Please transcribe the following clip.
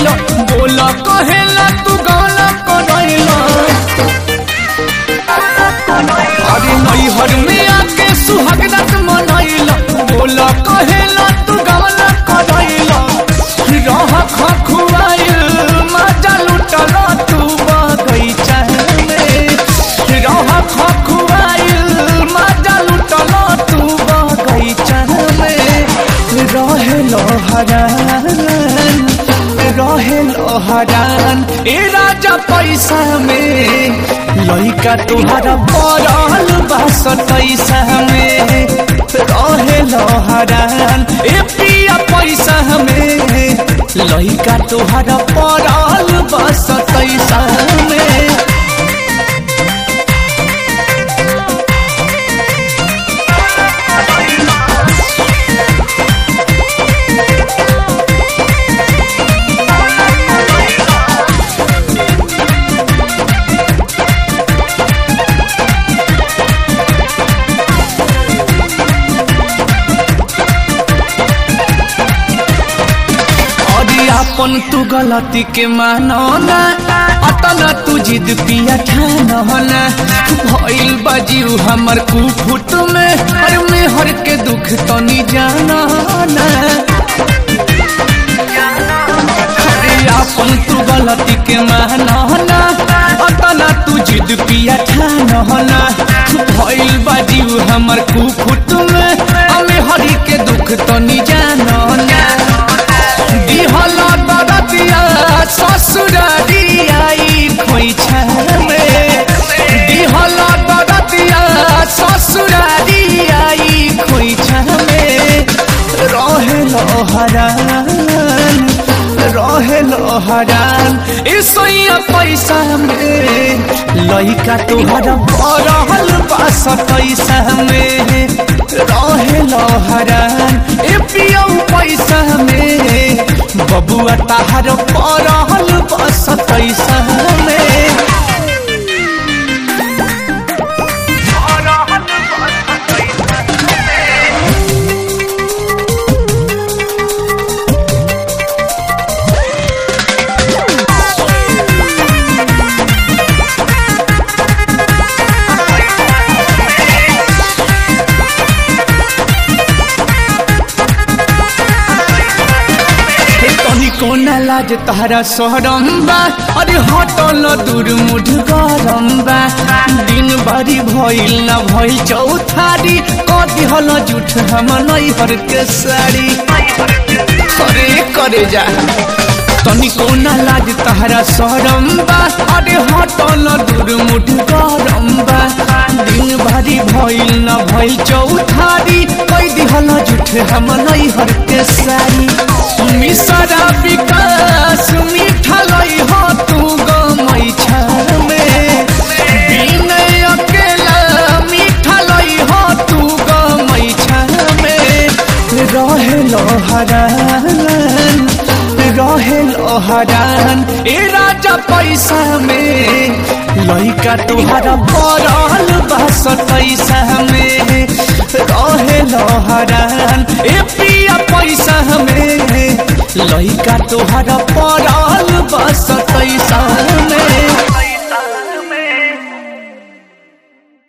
बोला कहेला तू गाना करैला अरे नैहर में आके सुहागरात मनैला बोला कहेला तू गाना करैला रह खखुआइल मजा लुटल तू बगैचा में रह खखुआइल मजा लुटल तू बगैचा में रहेल हरान रहेल हरान ए राजा पैसा में लइका तुहरा पड़ल बा सतैसा में रहेल हरान ए पिया पैसा में लइका तुहरा पड़ल बा सतैसा में अरे अपन तू गलती के मानो ना अतना तू जिद पिया ठानो ना भइल बाजीव हमर कुफुट में हर में हर के दुख तो नहीं जाना ना अरे अपन तू गलती के मानो ना अतना तू जिद पिया ठानो ना भइल बाजीव हमर कुफुट में हमें हरी के दुख तो नहीं जानो ना दिहला दरदिया ससुरारी आई खोइछा में दिहला दरदिया ससुरारी आई खोइछा में रहेल हरान रहेल हरान इसैया पैसा में लइका तुहरा बरहल बास पैसा में रहेल हरान ए पियौ पैसा में बबुआ ताहर पड़ल बस पैसा में तनी कोना लाज तहरा सहरम बा अरे हटल दूर मुठ गरम बा दिन भरी भइल न भइल चौथारी कदी हल जुठ हम नैहर के साड़ी अरे करे जा तनी कोना लाज तहरा सहरम बा अरे हटल दूर मुठ गरम बा दिन भरी भइल न भइल चौथारी कैदी हल जुठ हम नैहर के साड़ी मिसरा विकास मीठा लई हो तू गमई में बिनय अकेला मीठा लई हो तू गमई में रहेल हरान रहेल हरान ए राजा पैसा में लइका तुहरा बरल बस पैसा में रहेल हरान ए पिया पैसा में लइका तुहरा पड़ल